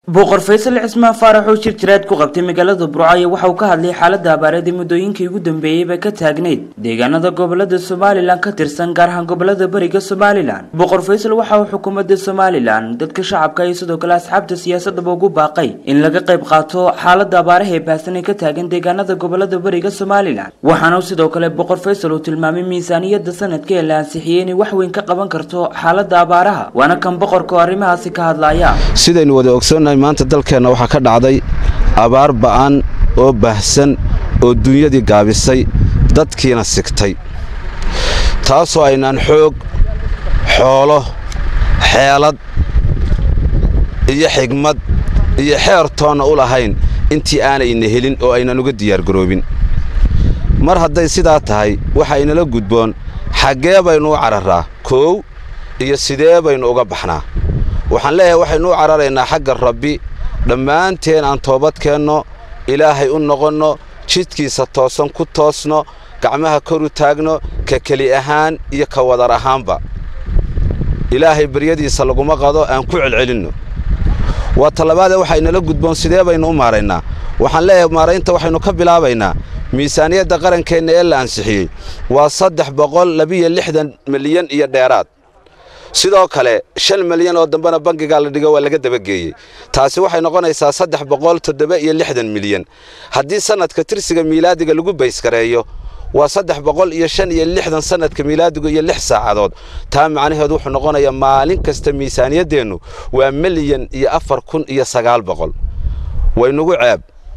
boqor faysal cismaan faarax oo shir jiraad ku qabtay magaalada burcaayo waxa uu ka hadlay xaaladda abaareed ee muddooyinkii ugu dambeeyeyba ka taagnayd deegaanada gobolada somalilan ka tirsan gaar ahaan gobolada bariga somalilan boqor faysal waxa uu xukuumadda somalilan dadka shacabka iyo sidoo kale asxaabta siyaasadaba ugu baaqay in laga qayb qaato xaaladda abaaraha ee baahsan ee ka taagan deegaanada gobolada bariga somalilan waxaana uu sidoo kale boqor faysal uu tilmaamay miisaaniyadda sanadka ee la ansixiyey inay wax weyn ka qaban karto xaaladda abaaraha waana kan boqorka oo arrimahaasi ka hadlaya sidaynu wada ogsoonnahay maanta dalkeenna waxaa ka dhacday abaar ba'an oo baahsan oo dunyadii gaabisay dadkiina sigtay taasoo aynaan xoog xoolo xeelad iyo xigmad iyo xeer toonna u lahayn intii aanayna helin oo aynan uga diyaargaroobin mar hadday sidaa tahay waxa inala gudboon xaggee baynu u cararraa koow iyo sidee baynu uga baxnaa waxaan leeyahay waxaynu u cararaynaa xagga rabbi dhammaanteen aan toobadkeenno ilaahay u noqonno jidkiisa toosan ku toosno gacmaha kor u taagno ka keli ahaan iyo ka wadar ahaanba ilaahay baryadiisa laguma qado aan ku celcelinno waa tallabaadee waxaynala gudboon sidee baynu u maaraynaa waxaan leeyahay maaraynta waxaynu ka bilaabaynaa miisaaniyadda qarankeenna ee la ansixiyey waa saddex boqol labiyo lixdan milyan iyo dheeraad sidoo kale shan milyan oo dambena bangigaa la dhigo waa laga dabageeyey taasi waxay noqonaysaa saddex boqol toddoba iyo lixdan milyan haddii sannadka tirsiga miilaadiga lagu baysgareeyo waa saddex boqol iyo shan iyo lixdan sannadka miilaadigu iyo lix saacadood taa macnaheedu wuxuu noqonayaa maalin kasta miisaaniyaddeennu waa milyan iyo afar kun iyo sagaal boqol waynugu ceeb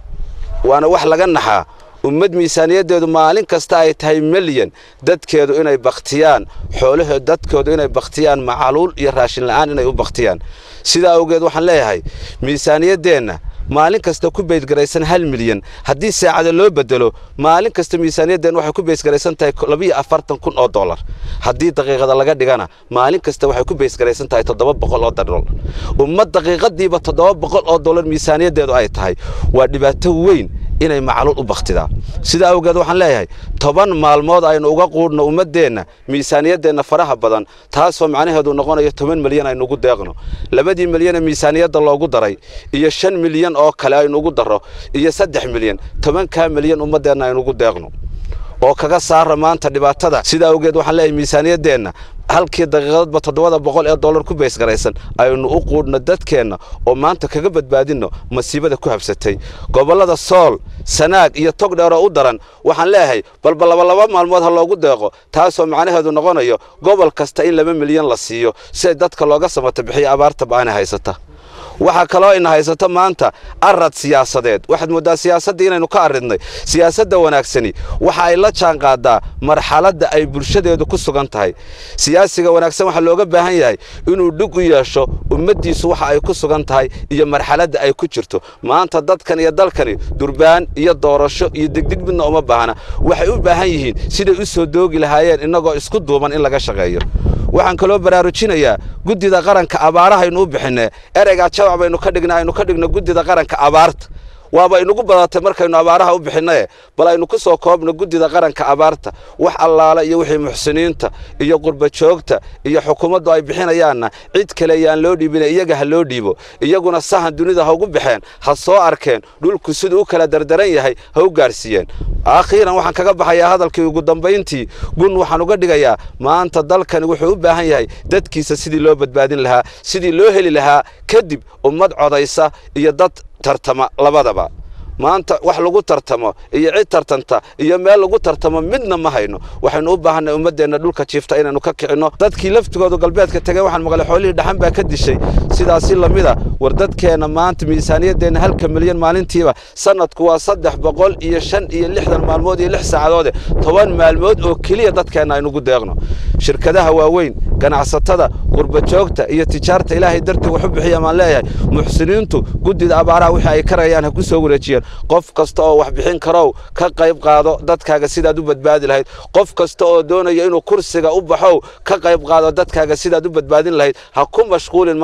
waana wax laga naxaa ummad miisaaniyaddeedu maalin kasta ay tahay milyan dadkeedu inay bakhtiyaan xoolaheed dadkoodu inay bakhtiyaan macaluul iyo raashinla'aan inay u bakhtiyaan sidaa awgeed waxaan leeyahay miisaaniyaddeenna maalin kasta ku baydgaraysan hal milyan haddii saacada loo bedelo maalin kasta miisaaniyaddeenna waxay ku baysgaraysan tahay labiyo afartan kun oo dollar haddii daqiiqada laga dhigana maalin kasta waxay ku baysgaraysan tahay toddoba boqol oo dollar ummad daqiiqadiiba toddoba boqol oo dollar miisaaniyaddeedu ay tahay waa dhibaato weyn inay macluul u bakhtidaa sidaa awgeed waxaan leeyahay toban maalmood aynu uga quudhno ummaddeenna miisaaniyaddeenna faraha badan taasoo macnaheedu noqonayo toban milyan aynu ugu deeqno labadii milyanee miisaaniyadda loogu daray iyo shan milyan oo kale aynu ugu darro iyo saddex milyan tobankaa milyan ummaddeenna aynu ugu deeqno oo kaga saara maanta dhibaatada sidaa awgeed waxaan leeyahay miisaaniyaddeenna halkii daqiiqadadba toddobada boqol ee dollar ku baysgaraysan aynu u quudhno dadkeenna oo maanta kaga badbaadinno masiibada ku habsatay gobollada sool sanaag iyo tog dheeroo u daran waxaan leeyahay balba labalaba maalmood ha loogu deeqo taasoo macnaheedu noqonayo gobol kasta in laba milyan la siiyo si dadka looga samata bixiyo abaarta ba'aana haysata waxaa kaloo ina haysato maanta arad siyaasadeed waxaad mooddaa siyaasadda inaynu ka arridnay siyaasadda wanaagsani waxa ay la jaan qaadaa marxaladda ay bulshadeedu ku sugan tahay siyaasiga wanaagsan waxaa looga baahan yahay inuu dhig u yeesho ummaddiisu waxa ay ku sugan tahay iyo marxaladda ay ku jirto maanta dadkan iyo dalkani durbaan iyo doorasho iyo degdeg midna uma baahna waxay u baahan yihiin siday u soo doogi lahaayeen innagoo isku duuban in laga shaqeeyo waxaan kaloo baraarujinayaa guddida qaranka abaarahaynu u bixinee ereygaa jawac baynu ka dhigna aynu ka dhigno guddida qaranka abaarta waaba inugu badatay markaynu abaaraha u bixinnae bal aynu ku soo koobno guddida qaranka abaarta wax allaala iyo wixii muxsiniinta iyo qurbajoogta iyo xukuumaddu ay bixinayaanna cid kale yaan loo dhiibine iyaga ha loo dhiibo iyaguna sahan dunida ha ugu baxeen ha soo arkeen dhulku siduu u kala dardaran yahay ha u gaarsiiyeen akhiiran waxaan kaga baxayaa hadalkii ugu dambayntii gun waxaan uga dhigayaa maanta dalkani wuxuu u baahan yahay dadkiisa sidii loo badbaadin lahaa sidii loo heli lahaa kadib ummad codaysa iyo dad tartama labadaba maanta wax lagu tartamo iyo cid tartanta iyo meel lagu tartamo midna ma hayno waxaynu u baahanay ummaddeenna dhulka jiifta inaynu ka kicinno dadkii laftigoodu galbeedka tegey waxaan maqlay xoolihii dhaxan baa ka dishay sidaasi lamida war dadkeenna maanta miisaaniyaddeenna halka milyan maalintiiba sannadku waa saddex boqol iyo shan iyo lixdan maalmood iyo lix saacadoode toban maalmood oo keliya dadkeenna aynugu deeqno shirkadaha waaweyn ganacsatada qurbajoogta iyo tijaarta ilaahay dartii wax u bixiya maan leeyahay muxsiniintu guddida abaaraha wixii ay karayaan ha ku soo wareejiyeen qof kasta oo wax bixin karow ka qayb qaado dadkaaga sidaad u badbaadi lahayd qof kasta oo doonaya inuu kursiga u baxow ka qayb qaado dadkaaga sidaad u badbaadin lahayd ha ku mashquulin maanta in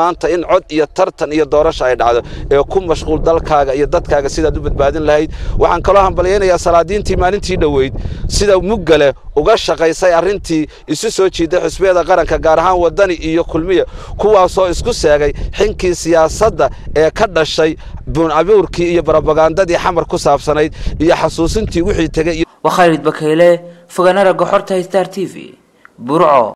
in cod iyo tartan iyo doorasha ay dhacdo ee ku mashquul dalkaaga iyo dadkaaga sidaad u badbaadin lahayd waxaan kaloo hambalyaynayaa salaadiintii maalintii dhoweyd sida muggale uga shaqaysay arrintii isu soo jiiday xusbiyada qaranka gaar ahaan waddani iyo kulmiya kuwaasoo isku seegay xinkii siyaasadda ee ka dhashay buunabuurkii iyo barobagandadii xamar ku saabsanayd iyo xasuusintii wixii tegey waa khaalid bakayle fogaanaraga xorta star t v burco